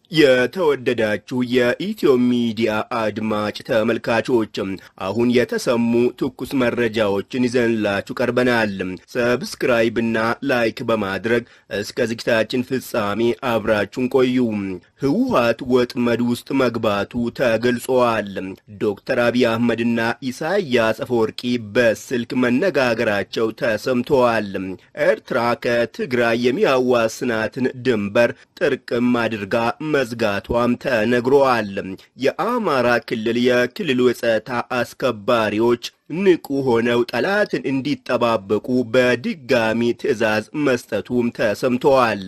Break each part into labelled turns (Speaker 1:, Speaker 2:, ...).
Speaker 1: የተወደዳችሁ የኢትዮ ሚዲያ አድማጭ ተመልካቾችም አሁን የተሰሙ ትኩስ መረጃዎችን ይዘንላችሁ ቀርበናል። ሰብስክራይብና ላይክ በማድረግ እስከ ዝግጅታችን ፍጻሜ አብራችሁን ቆዩ። ህወሓት ወጥመድ ውስጥ መግባቱ ተገልጿል። ዶክተር አብይ አህመድና ኢሳያስ አፈወርቂ በስልክ መነጋገራቸው ተሰምተዋል። ኤርትራ ከትግራይ የሚያዋስናትን ድንበር ጥርቅም አድርጋ መዝጋቷም ተነግሯል። የአማራ ክልል የክልሉ የጸጥታ አስከባሪዎች ንቁ ሆነው ጠላትን እንዲጠባበቁ በድጋሚ ትዕዛዝ መስጠቱም ተሰምተዋል።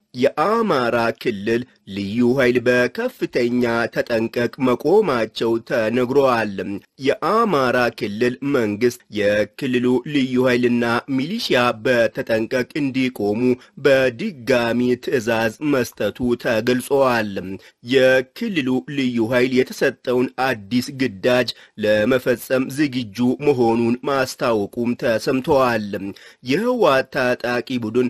Speaker 1: የአማራ ክልል ልዩ ኃይል በከፍተኛ ተጠንቀቅ መቆማቸው ተነግሯል። የአማራ ክልል መንግስት የክልሉ ልዩ ኃይልና ሚሊሺያ በተጠንቀቅ እንዲቆሙ በድጋሚ ትዕዛዝ መስጠቱ ተገልጿል። የክልሉ ልዩ ኃይል የተሰጠውን አዲስ ግዳጅ ለመፈጸም ዝግጁ መሆኑን ማስታወቁም ተሰምተዋል። የህወሓት ታጣቂ ቡድን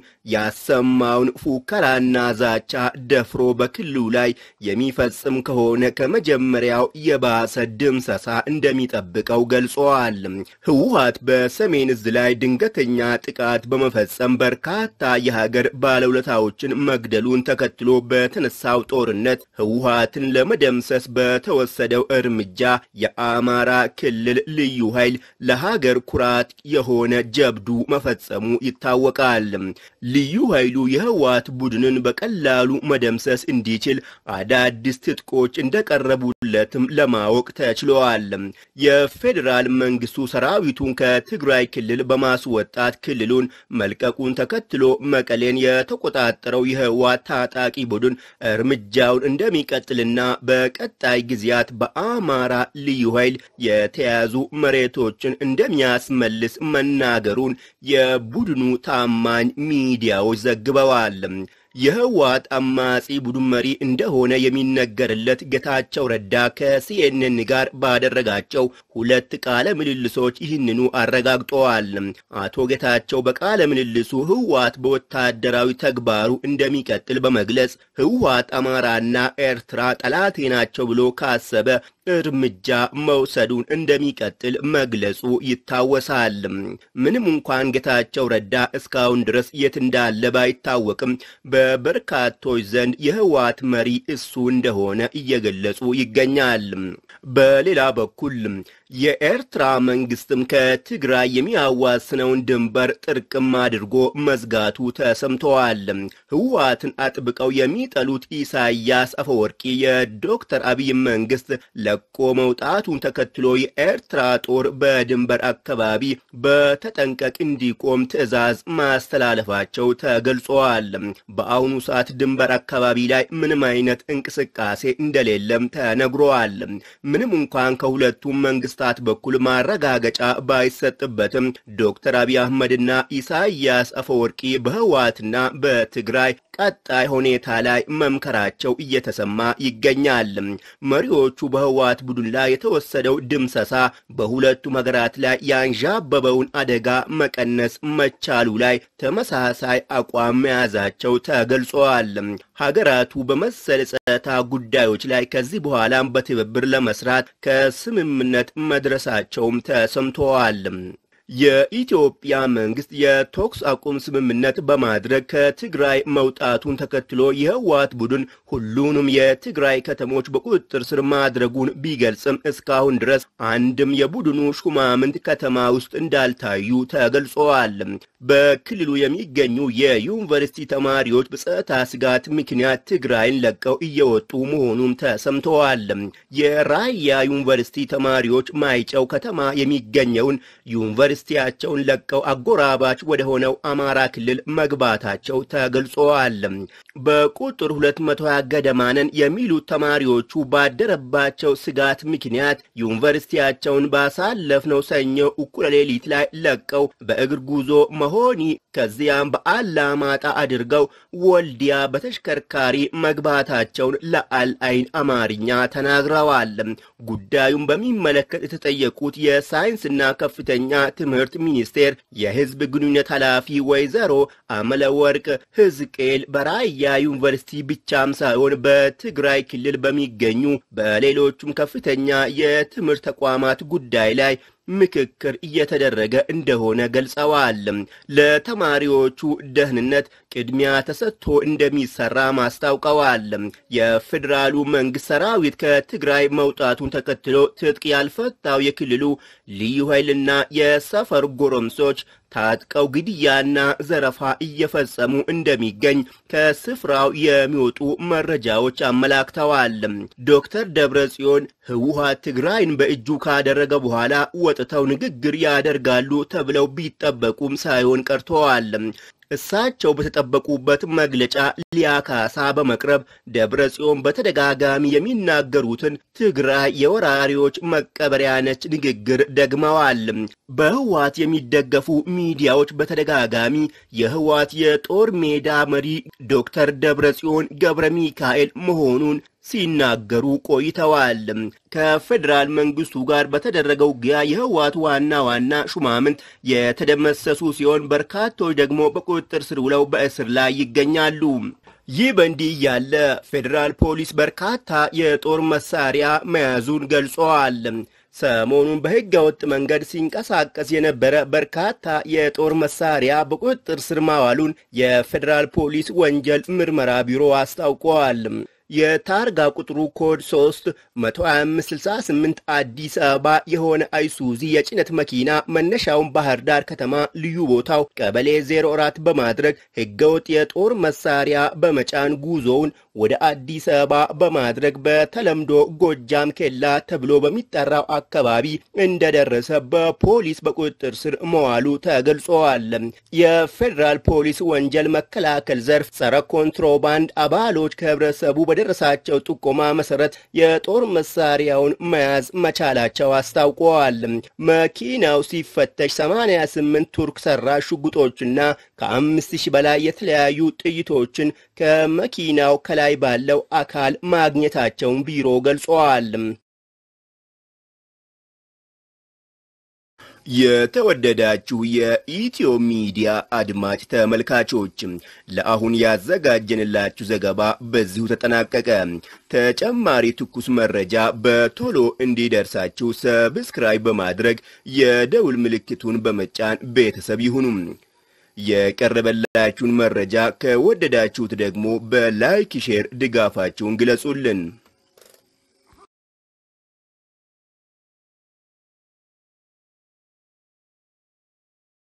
Speaker 1: ያሰማውን ፉከራና ዛቻ ደፍሮ በክልሉ ላይ የሚፈጽም ከሆነ ከመጀመሪያው የባሰ ድምሰሳ እንደሚጠብቀው ገልጸዋል። ህወሓት በሰሜን እዝ ላይ ድንገተኛ ጥቃት በመፈጸም በርካታ የሀገር ባለውለታዎችን መግደሉን ተከትሎ በተነሳው ጦርነት ህወሓትን ለመደምሰስ በተወሰደው እርምጃ የአማራ ክልል ልዩ ኃይል ለሀገር ኩራት የሆነ ጀብዱ መፈጸሙ ይታወቃል። ልዩ ኃይሉ የህወሓት ቡድንን በቀላሉ መደምሰስ እንዲችል አዳዲስ ትጥቆች እንደቀረቡለትም ለማወቅ ተችሏል። የፌዴራል መንግስቱ ሰራዊቱን ከትግራይ ክልል በማስወጣት ክልሉን መልቀቁን ተከትሎ መቀሌን የተቆጣጠረው የህወሓት ታጣቂ ቡድን እርምጃውን እንደሚቀጥልና በቀጣይ ጊዜያት በአማራ ልዩ ኃይል የተያዙ መሬቶችን እንደሚያስመልስ መናገሩን የቡድኑ ታማኝ ሚዲያዎች ዘግበዋል። የህወሓት አማጺ ቡድን መሪ እንደሆነ የሚነገርለት ጌታቸው ረዳ ከሲኤንኤን ጋር ባደረጋቸው ሁለት ቃለ ምልልሶች ይህንኑ አረጋግጠዋል። አቶ ጌታቸው በቃለ ምልልሱ ህወሓት በወታደራዊ ተግባሩ እንደሚቀጥል በመግለጽ ህወሓት አማራና ኤርትራ ጠላቴ ናቸው ብሎ ካሰበ እርምጃ መውሰዱን እንደሚቀጥል መግለጹ ይታወሳል። ምንም እንኳን ጌታቸው ረዳ እስካሁን ድረስ የት እንዳለ ባይታወቅም በበርካቶች ዘንድ የህወሓት መሪ እሱ እንደሆነ እየገለጹ ይገኛል። በሌላ በኩል የኤርትራ መንግስትም ከትግራይ የሚያዋስነውን ድንበር ጥርቅም አድርጎ መዝጋቱ ተሰምተዋል። ህወሓትን አጥብቀው የሚጠሉት ኢሳያስ አፈወርቂ የዶክተር አብይ መንግስት ለቆ መውጣቱን ተከትሎ የኤርትራ ጦር በድንበር አካባቢ በተጠንቀቅ እንዲቆም ትዕዛዝ ማስተላለፋቸው ተገልጸዋል። በአሁኑ ሰዓት ድንበር አካባቢ ላይ ምንም አይነት እንቅስቃሴ እንደሌለም ተነግሯል። ምንም እንኳን ከሁለቱም መንግስታት በኩል ማረጋገጫ ባይሰጥበትም ዶክተር አብይ አህመድና ኢሳያስ አፈወርቂ በህወሓትና በትግራይ ቀጣይ ሁኔታ ላይ መምከራቸው እየተሰማ ይገኛል። መሪዎቹ በህወሓት ቡድን ላይ የተወሰደው ድምሰሳ በሁለቱም ሀገራት ላይ ያንዣበበውን አደጋ መቀነስ መቻሉ ላይ ተመሳሳይ አቋም መያዛቸው ተገልጸዋል። ሀገራቱ በመሰል ጸጥታ ጉዳዮች ላይ ከዚህ በኋላም በትብብር ለመስራት ከስምምነት መድረሳቸውም ተሰምተዋል። የኢትዮጵያ መንግስት የተኩስ አቁም ስምምነት በማድረግ ከትግራይ መውጣቱን ተከትሎ የህወሓት ቡድን ሁሉንም የትግራይ ከተሞች በቁጥጥር ስር ማድረጉን ቢገልጽም እስካሁን ድረስ አንድም የቡድኑ ሹማምንት ከተማ ውስጥ እንዳልታዩ ተገልጸዋል። በክልሉ የሚገኙ የዩኒቨርሲቲ ተማሪዎች በጸጥታ ስጋት ምክንያት ትግራይን ለቀው እየወጡ መሆኑም ተሰምተዋል። የራያ ዩኒቨርሲቲ ተማሪዎች ማይጨው ከተማ የሚገኘውን ዩኒቨርሲቲያቸውን ለቀው አጎራባች ወደ ሆነው አማራ ክልል መግባታቸው ተገልጸዋል። በቁጥር 220 ገደማነን የሚሉት ተማሪዎቹ ባደረባቸው ስጋት ምክንያት ዩኒቨርሲቲያቸውን ባሳለፍነው ሰኞ እኩለ ሌሊት ላይ ለቀው በእግር ጉዞ መሆኒ ከዚያም በአላማጣ አድርገው ወልዲያ በተሽከርካሪ መግባታቸውን ለአልአይን አማርኛ ተናግረዋል። ጉዳዩን በሚመለከት የተጠየቁት የሳይንስና ከፍተኛ ትምህርት ሚኒስቴር የሕዝብ ግንኙነት ኃላፊ ወይዘሮ አመለወርቅ ሕዝቅኤል በራያ ዩኒቨርሲቲ ብቻም ሳይሆን በትግራይ ክልል በሚገኙ በሌሎቹም ከፍተኛ የትምህርት ተቋማት ጉዳይ ላይ ምክክር እየተደረገ እንደሆነ ገልጸዋል። ለተማሪዎቹ ደህንነት ቅድሚያ ተሰጥቶ እንደሚሰራ ማስታውቀዋል። የፌዴራሉ መንግስት ሰራዊት ከትግራይ መውጣቱን ተከትሎ ትጥቅ ያልፈታው የክልሉ ልዩ ኃይልና የሰፈር ጎረምሶች ታጥቀው ግድያና ዘረፋ እየፈጸሙ እንደሚገኝ ከስፍራው የሚወጡ መረጃዎች አመላክተዋል። ዶክተር ደብረ ጽዮን ህወሓት ትግራይን በእጁ ካደረገ በኋላ ወጥተው ንግግር ያደርጋሉ ተብለው ቢጠበቁም ሳይሆን ቀርተዋል። እሳቸው በተጠበቁበት መግለጫ ሊያካሳ በመቅረብ ደብረ ጽዮን በተደጋጋሚ የሚናገሩትን ትግራይ የወራሪዎች መቀበሪያ ነች ንግግር ደግመዋል። በህወሓት የሚደገፉ ሚዲያዎች በተደጋጋሚ የህወሓት የጦር ሜዳ መሪ ዶክተር ደብረ ጽዮን ገብረ ሚካኤል መሆኑን ሲናገሩ ቆይተዋል። ከፌዴራል መንግስቱ ጋር በተደረገው ውጊያ የህወሓት ዋና ዋና ሹማምንት የተደመሰሱ ሲሆን በርካቶች ደግሞ በቁጥጥር ስር ውለው በእስር ላይ ይገኛሉ። ይህ በእንዲህ እያለ ፌዴራል ፖሊስ በርካታ የጦር መሳሪያ መያዙን ገልጸዋል። ሰሞኑን በህገ ወጥ መንገድ ሲንቀሳቀስ የነበረ በርካታ የጦር መሳሪያ በቁጥጥር ስር ማዋሉን የፌዴራል ፖሊስ ወንጀል ምርመራ ቢሮ አስታውቀዋል። የታርጋ ቁጥሩ ኮድ 3 12568 አዲስ አበባ የሆነ አይሱዚ የጭነት መኪና መነሻውን ባህር ዳር ከተማ ልዩ ቦታው ቀበሌ 04 በማድረግ ህገወጥ የጦር መሳሪያ በመጫን ጉዞውን ወደ አዲስ አበባ በማድረግ በተለምዶ ጎጃም ኬላ ተብሎ በሚጠራው አካባቢ እንደደረሰ በፖሊስ በቁጥጥር ስር መዋሉ ተገልጿል። የፌዴራል ፖሊስ ወንጀል መከላከል ዘርፍ ጸረ ኮንትሮባንድ አባሎች ከህብረተሰቡ በደረሳቸው ጥቆማ መሰረት የጦር መሳሪያውን መያዝ መቻላቸው አስታውቀዋል። መኪናው ሲፈተሽ 88 ቱርክ ሰራሽ ሽጉጦችና ከአምስት ሺህ በላይ የተለያዩ ጥይቶችን ከመኪናው ከላይ ባለው አካል ማግኘታቸውን ቢሮ ገልጸዋል። የተወደዳችሁ የኢትዮ ሚዲያ አድማጭ ተመልካቾች ለአሁን ያዘጋጀንላችሁ ዘገባ በዚሁ ተጠናቀቀ። ተጨማሪ ትኩስ መረጃ በቶሎ እንዲደርሳችሁ ሰብስክራይብ በማድረግ የደውል ምልክቱን በመጫን ቤተሰብ ይሁኑ። የቀረበላችሁን መረጃ ከወደዳችሁት ደግሞ በላይክ ሼር ድጋፋችሁን ግለጹልን።